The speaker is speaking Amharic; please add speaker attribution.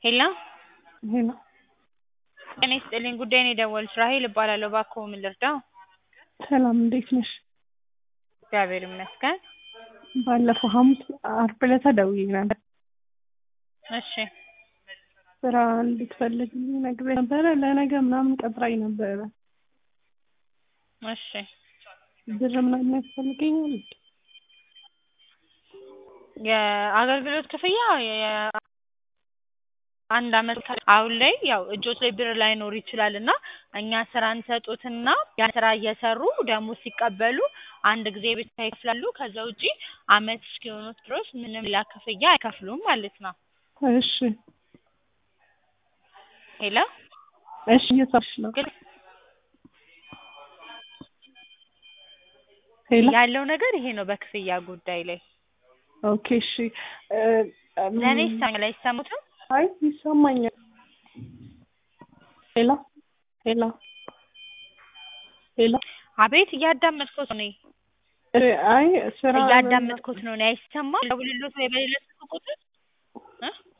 Speaker 1: ሄሎ
Speaker 2: ሄሎ
Speaker 1: ጤና ይስጥልኝ ጉዳይ ነው የደወሉት ራሔል እባላለሁ እባክዎ ምን ልርዳዎ
Speaker 2: ሰላም እንዴት ነሽ?
Speaker 1: እግዚአብሔር ይመስገን
Speaker 2: ባለፈው ሐሙስ ዓርብ ዕለት ደውዬ ነበር
Speaker 1: እሺ
Speaker 2: ስራ እንድትፈልግልኝ ነግሬ ነበረ ለነገ ምናምን ቀጥራኝ ነበረ
Speaker 1: እሺ
Speaker 2: ብር ምናምን ያስፈልገኛል
Speaker 1: የአገልግሎት ክፍያ የ- አንድ አመት አሁን ላይ ያው እጆት ላይ ብር ላይኖር ይችላል እና እኛ ስራ እንሰጦትና ያን ስራ እየሰሩ ደሞዝ ሲቀበሉ አንድ ጊዜ ብቻ ይከፍላሉ ከዛ ውጪ አመት እስኪሆኑት ድረስ ምንም ሌላ ክፍያ አይከፍሉም ማለት ነው
Speaker 2: እሺ
Speaker 1: ሄሎ
Speaker 2: እሺ እየሰማሁሽ ነው
Speaker 1: ግን
Speaker 2: ሄሎ
Speaker 1: ያለው ነገር ይሄ ነው በክፍያ ጉዳይ ላይ
Speaker 2: ኦኬ እሺ እ እም፣
Speaker 1: ለእኔ ይሰማኛል አይሰሙትም
Speaker 2: አይ ይሰማኛል ሄሎ ሄሎ ሄሎ
Speaker 1: አቤት እያዳመጥኩት ነው እኔ
Speaker 2: እ አይ ስራ
Speaker 1: እያዳመጥኩት ነው እኔ አይሰማም ደውልልዎት ወይ በሌላ ስልክ ቁጥር እ